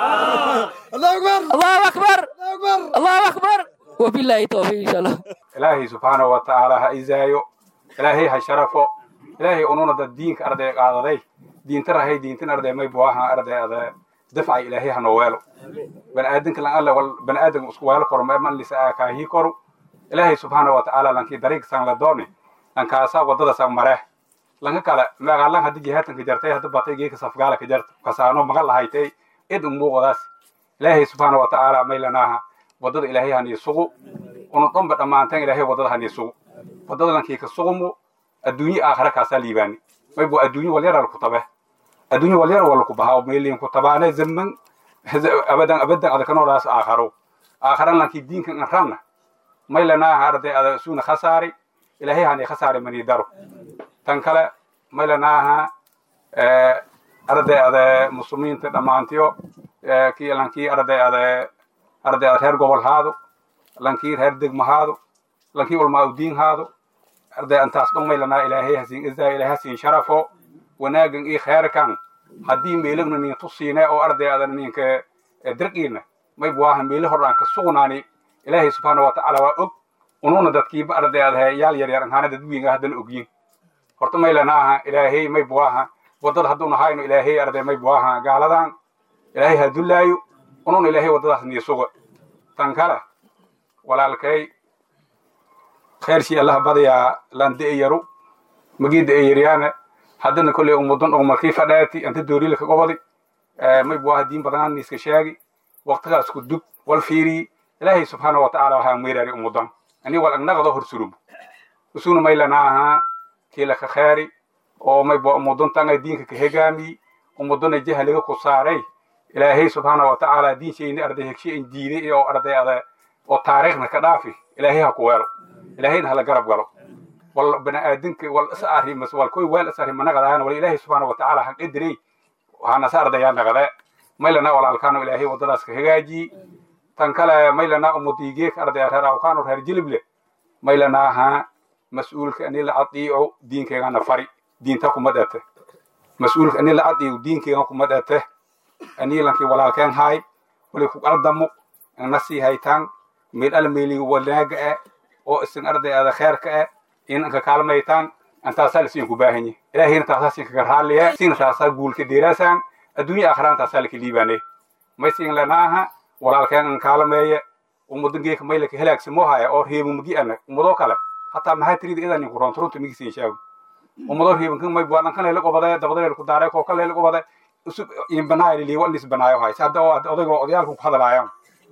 allahu akbar allahu akbar wabillahi tawfiq insha allah ilaahay subxaanahu watacaala ha izaayo ilaahay ha sharafo ilaahay ununa dad diinka arday qaadaday diinta rahay diintan arday may buaha arday ada dafcay ilaahay ha noo weelo baniaadanka lan alle wal baniaadanka isku weelo koro ma man lisa kaahii koro ilaahay subxaanahu watacaala lankii dariiq san la dooni lankaasa wadada san mareh lanka kale magaalan haddi jihaadkanka jartay hadda batay geeka safgaala ka jarta kasaano maga lahaytay id umuuqadaas ilaahay subxaana watacaala may lanaaha wadada ilaahay hanii sugu unu dhanba dhammaanteen ilaahay wadada hanii sugu wadada lankii ka sugumu adduunye aakhira kaasaa liibaani may bu adduunye walyara laku tabe adduunye walyara walaku bahaa meeliin ku tabaane zaman abadan abadan adakanolaas aakharo aakharan lankii diinkan an ranna may lanaaha arday ada suuna khasaari ilaahay hanii khasaari manii daro tan kale may lanaaha arday ada muslimiinta dhammaantiyo kii lankii arday ada arday ada reer gobol haado lankii reer degma haado lankii ulmaa udiin haado arday antaas dhan may lanaa ilaahay hasiin izaa ilaahay hasiin sharafo wanaagan ii kheerkan haddii meelagna nin tusiine oo arday ada ninka dirqiina may buaha meele hordhaan ka sugnaani ilaahay subxaana watacaala waa og ununa dadkiiba arday ada yaal yar yar anhaana dad wiinga haddana ogyin horta may lanaaha ilaahay may buaha wadada hadduuna hayno ilaahay arday may buaha gaaladan ilaahay ha dullaayo ununa ilaahay waddadaas nii suga tan kale walaalkay khayrshii allah badayaa lan de'eyaru magii de'eyaryaana haddana kolley umudan og markii fadhaati anta dooriilka gobodi may buaha diin badanaan iska sheegi waqtigaa isku dub wal fiiriyi ilaahay subxaana watacaala waxaa meeraari umudan ani wal agnaqdo horsurubu usuna may lanaaha kiila ka kheeri oo may bua umudantanga diinka ka hegaamiyi umudana jahliga ku saaray ilaahay subxaana watacaala diinshayni arday hegshe in diiday oo arday ada oo taariikhna ka dhaafi ilaahay ha ku weelo ilaahayna hala garab galo wal baniaadanka wal is arrimas wal koy weel is arrima naqadaan wal ilaahay subxaana watacaala ha qadirey hanasa ardayaa naqade maylana walaalkaano ilaahay waddadaas ka hagaajiyi tan kale maylana umudiigeek ardaya reer awkaano reer jilible maylanaaha mas-uulka ani la adiico diinkeegana fari diinta kuma dhete mas-uulka ani la adiico diinkeega kuma dhete ani lankii walaalkeen haay wali ku qaldamo na sii haytaan meel ala meeliga wanaaga eh oo isin arday ada kheerka eh in anka kaalmaytaan antaasaa lasiin ku baahanyi ilaahayna taasaa siin kaga raaliye siina taasaa guulka deeraasaan adduunya aakhiraan taasaa laka liibaane may siin lanaaha walaalkeen an kaalameeye umudangeeka maylaka helaagsamo haya oo reebumagi ana umadoo kale hataa maxaa tirida idan ninku ronturunta migisiin shaago umadoo reebankan may bualankan leela qobade dabadaleela ku daaray kooka leela qobade usub inbanaayo liigo nis banaayo hay hadda odaygo odayaalku ku hadalaayaan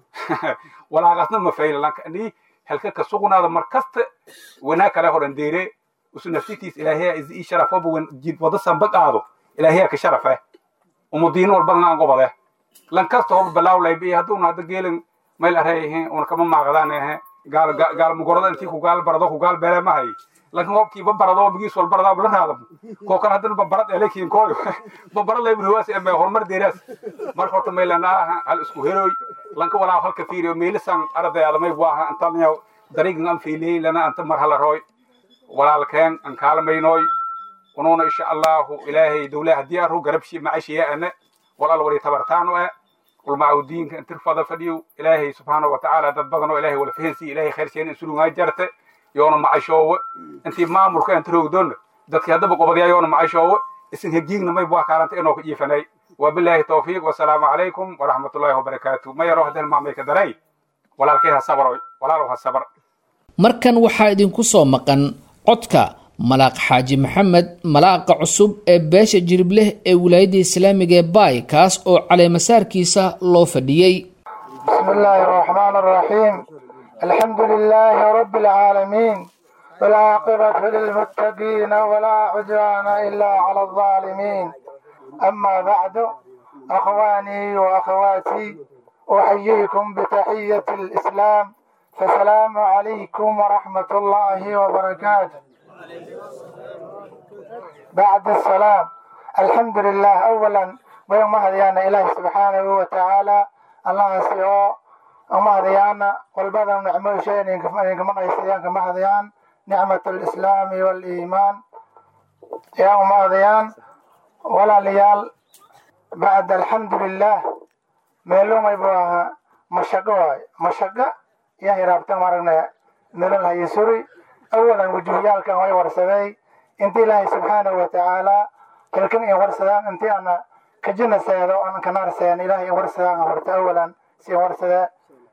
walaaqasna ma fayla lanka ni helka ka sugnaada mar kasta wanaag kale horan deere usu nafsitiis ilaahiya is ii sharafoba jid wada samba qaado ilaahiya ka sharafe umudiino walbadan aan qobade lan kasta hoba balaawlaybi hadduuna hadda geelin mayl areeyahe una kama maaqdaan ehe gaal gaal mugorada intii ku gaal barado ku gaal beele mahay lankan hobkii babarado bigiis wal baradaa bula raadamo koo kan haddana babarad elekiin kooyo babarad lay burhawaas eme horumar deeraas marka horta maylanaaha hal isku heroy lanka walaa halka fiiriyo meelisan arday adamay waaha antanya dariigan an fiiliyey lana anta mar hala rooy walaalkeen an kaalamaynoy unuuna insha allahu ilaahay dowlaha haddii arru garabshi macashiya ane walaal wari tabartaano e ulmacawdiinka intir fada fadhiyo ilaahay subxaana wa tacaala dad badan oo ilaahay wala fahansi ilaahay khayrseen insulungaa jarte yoona macashoowe intii maamulka inta roogdoonna dadkii haddaba qobadyaa yoona macashoowe isin hegiigna may bua kaalanta inoo ka jiifanay wabilaahi tawfiiq wasalaamu calaykum waraxmatullaahi wabarakaatu ma yaro haddeen maamay ka daray walaalkay ha sabroy walaalow ha sabr markan waxaa idinku soo maqan codka malaaq xaaji maxamed malaaqa cusub ee beesha jiribleh ee wilaayadda islaamiga ee baay kaas oo caleemasaarkiisa loo fadhiyey بسم الله الرحمن الرحيم الحمد لله رب العالمين والعاقبة للمتقين ولا عدوان إلا على الظالمين أما بعد أخواني وأخواتي أحييكم بتحية الإسلام فسلام عليكم ورحمة الله وبركاته بعد السلام الحمد لله أولا ويوم هديانا إله سبحانه وتعالى الله سيئو وما هديانا والبدن نعمل شيء إنكم رئيسيان كما هديان نعمة الإسلام والإيمان يا وما هديان ولا ليال بعد الحمد لله ميلوم يبوها مشقة مشقة يا هرابتان مرنا ميلون هاي سوري أولا وجوهيال كان وي ورسدي انت الله سبحانه وتعالى كلكن إن ورسدان انت أنا كجنة سيادو أنا كنار سيان إلهي ورسدان ورت أولا سي ورسدا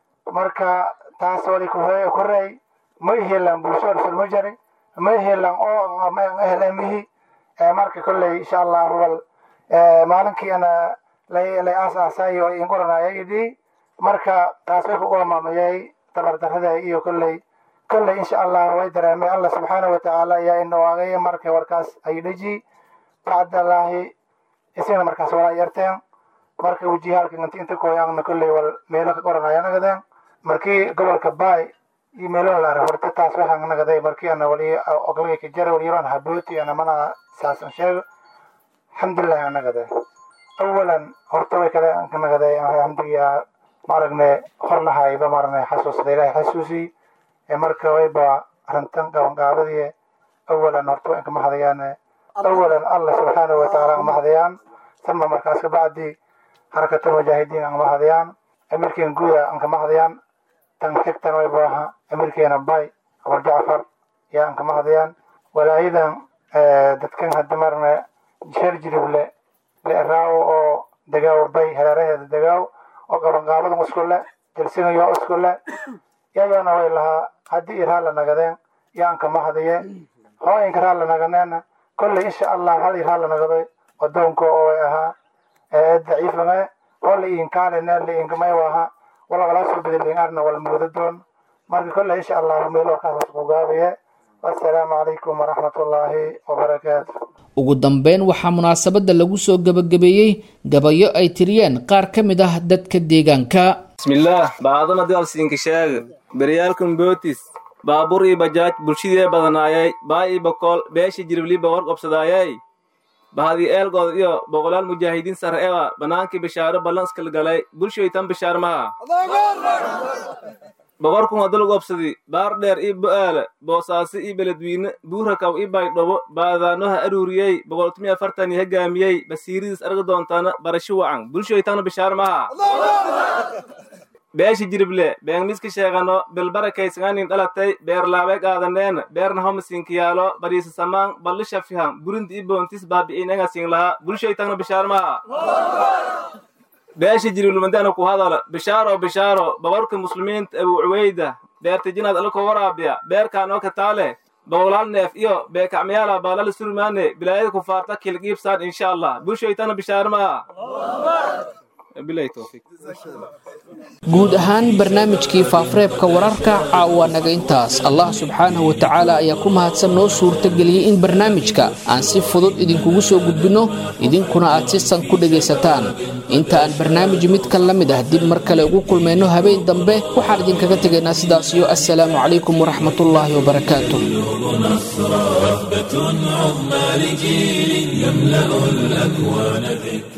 مركا تاسولي كهي كري ما يهلن بوشور في المجري ما يهلن أو ما يهلن به marka kolley insha allah wal maalinkii ana lay lay aasaasay oo in qoranaya idii marka taas way ku qoomaamayay tabardarrada iyo kolley kolley insha allah way dareemay allah subxaana wa tacaala ayaa inawaagay markay warkaas ay dheji bacdallaahi isina markaas walaa yarteen marka wejiyaalka inta inta kooyaanna kolley wal meelo ka qoranaya nagadeen markii gobolka baay iyo meelo la horta taas waxaan nagaday markii ana wali oglay ka jara wali yaran habooti ana mana saasan sheego alxamdulilah aan nagaday awalan horta way kale ka nagaday alxamdulilah maaragne hor lahayba maarane xasuusada ilahay xasuusi ee marka wayba arrintan qabanqaabadii awalan horta waa inkama hadayaan awalan allah subxaanahu watacaala angama hadayaan sama markaas kabacdi harakatul mujaahidiin angama hadayaan amirkeen guuda ankama hadayaan tan xigtan wayba aha amirkeena bay abar jacfar yaa ankama hadayaan walaayadan dadkan hadda marne sheer jirible leeraawo oo degaaw bay hareeraheeda degaaw oo qabanqaabadan isku le jalsinayo isku le yayoona way lahaa haddii iraa la nagadeen yaan kama hadaye hooyinka raa la naganeena kolley insha allah hal iraa la nagaday wadoonka oo way ahaa daciifame oo la iinkaalene la iinkamay ahaa wala walaa soo bedeliin arna wala muudadoon marka kolley insha allah meel warkaas ku gaabaye assalaamu calaykum waraxmat ullaahi wabarakaatu ugu dambeyn waxaa munaasabadda lagu soo gebagabeeyey gabayo ay tiriyeen qaar ka mid ah dadka deegaanka bismillaah baadama dalsiinka sheega beryaalkan bootis baabuur iyo bajaaj bulshadee badanaayay baa ii bokool beesha jiribliba war qobsadaayay bahadii eelgood iyo boqolaal mujaahidiin sare ewa bannaankii bishaaro ballanskal galay bulshoy tan bishaar maha boqorkun waa dalg obsadi baar dheer ii bo'aala boosaaso ii beledwiine buurakaw ii baydhobo baadaanoha aruuriyey boqoltumiya afartan ii hoggaamiyey basiiridiis arga doontaana barasho wacan bulshoy tana bishaar maha beeshi jirible beengmiska sheegano bilbarakaysanganin dhalatay beerlaabay qaadaneena beerna homasiinkiyaalo bariisa samaan ballisha fihan burinta ii boontis baabi'iinengasin lahaa bulshoy tana bishaar maha beesha jirilmadana ku hadala bishaaro bishaaro babarka muslimiinta abu cuweyda beertijinaad alko waraabiya beerkaanoo kataale boqolaal neef iyo beekacmayaala baalala surmaane bilaayada kufaarta kilgiibsaan insha allah bulshoytana bishaarmaa bilahi towfiiq guud ahaan barnaamijkii faafareebka wararka caawa naga intaas allah subxaanahu wa tacaala ayaa ku mahadsan noo suurtageliyey in barnaamijka aan si fudud idinkugu soo gudbinno idinkuna aad si san ku dhegaysataan inta aan barnaamij midkan la mid ah dib mar kale ugu kulmayno habeen dambe waxaan idinkaga tegaynaa sidaasiyo assalaamu calaykum waraxmatullaahi wabarakaatu وثبة عظمى لجيل يملأ الأكوان ذكرا